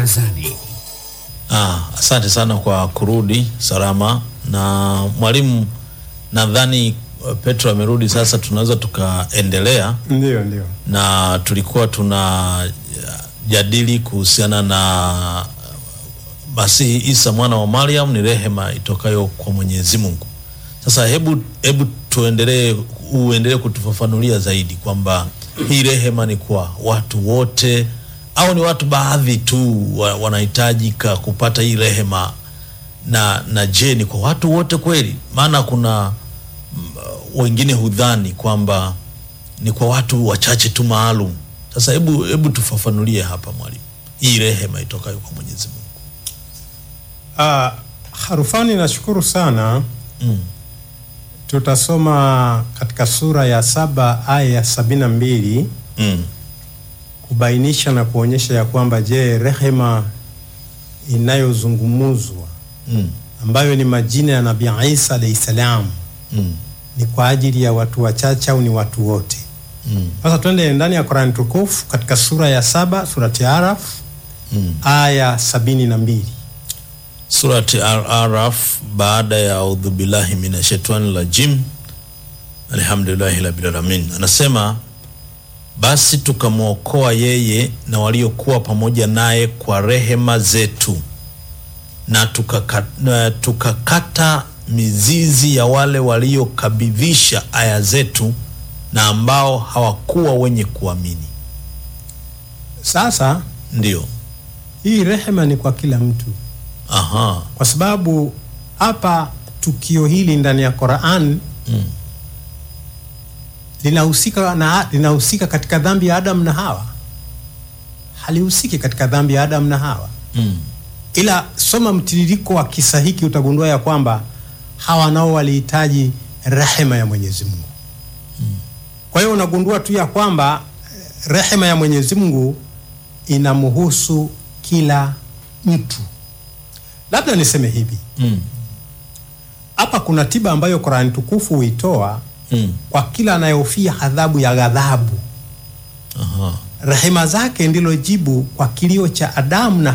barazani. Ah, asante sana kwa kurudi salama na mwalimu, nadhani uh, Petro amerudi sasa, tunaweza tukaendelea Ndio, ndio. na tulikuwa tuna jadili kuhusiana na Masihi Isa mwana wa Mariam ni rehema itokayo kwa Mwenyezi Mungu. Sasa hebu hebu tuendelee, uendelee kutufafanulia zaidi kwamba hii rehema ni kwa watu wote au ni watu baadhi tu wa- wanahitajika kupata hii rehema, na na je, ni kwa watu wote kweli? Maana kuna mm, wengine hudhani kwamba ni kwa watu wachache tu maalum. Sasa hebu hebu tufafanulie hapa mwalimu, hii rehema itokayo kwa Mwenyezi Mungu. Ah, Harufani, nashukuru sana. Mm. Tutasoma katika sura ya saba aya ya sabini na mbili Mm. kubainisha na kuonyesha ya kwamba je, rehema inayozungumuzwa Mm. ambayo ni majina ya Nabii Isa alayhi salam Mm. ni kwa ajili ya watu wachache au ni watu wote? Mm. Sasa twende ndani ya Qur'an tukufu katika sura ya saba surati Araf Mm. aya sabini na mbili. Surati Al-Araf baada ya audhu billahi minashaitani rajim alhamdulillahi rabbil alamin, anasema basi tukamwokoa yeye na waliokuwa pamoja naye kwa rehema zetu na tukaka- na tukakata mizizi ya wale waliokabidhisha aya zetu na ambao hawakuwa wenye kuamini. Sasa Ndio, hii rehema ni kwa kila mtu, aha, kwa sababu hapa tukio hili ndani ya Qur'an mm. linahusika na linahusika katika dhambi ya Adam na Hawa, halihusiki katika dhambi ya Adam na Hawa. Mm. Ila soma mtiririko wa kisa hiki utagundua ya kwamba hawa nao walihitaji rehema ya Mwenyezi Mungu. Kwa hiyo unagundua tu ya kwamba eh, rehema ya Mwenyezi Mungu inamhusu kila mtu. Labda niseme hivi, Mm. hapa kuna tiba ambayo Qur'an tukufu huitoa Mm. kwa kila anayehofia adhabu ya ghadhabu. Aha. Rehema zake ndilo jibu kwa kilio cha Adamu na